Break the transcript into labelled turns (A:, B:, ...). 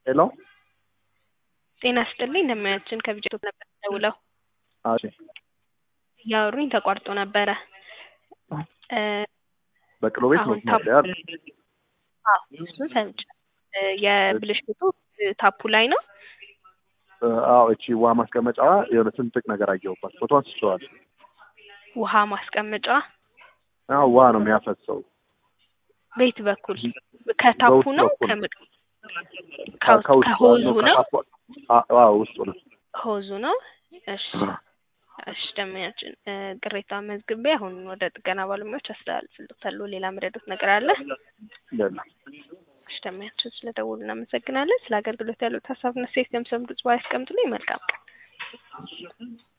A: ሄሎ
B: ጤና ይስጥልኝ እንደምናችን ከቢጀቶ ነበር ደውለው
A: እሺ
B: እያወሩኝ ተቋርጦ ነበረ እ
A: በቅሎ ቤት
B: አሁን
A: መስመር
B: ታፕ
A: ላይ አይደል?
B: አዎ እሱን ሰምቻለሁ እ የብልሽቱ እ ታፑ ላይ ነው
A: እ አዎ እቺ ውሃ ማስቀመጫዋ የሆነ ስንጥቅ ነገር አየሁባት ፎቶ አንስቼዋል
B: ውሃ ማስቀመጫ
A: አዎ ውሃ ነው የሚያፈሰው
B: ቤት በኩል ከታፑ
A: በውስጥ
B: ነው
A: በኩል።
B: ከምቅ
A: ከ- ከውስጥ
B: ከሆዙ
A: ዋናው
B: ነው
A: ከታፏ- አ- አዎ ውስጡ ነው
B: ሆዙ ነው እሺ እሺ ደመኛችን እ ቅሬታ መዝግቤ አሁን ወደ ጥገና ባለሙያዎች አስተላልፍልዎታለሁ ሌላ መረዳት ነገር አለ
A: የለም
B: እሺ ደመኛችን ስለደወሉ እናመሰግናለን ስለ አገልግሎት ያሉት ሀሳብና ሴት ገምሰም ድጽ ያስቀምጡልኝ መልካም ቀን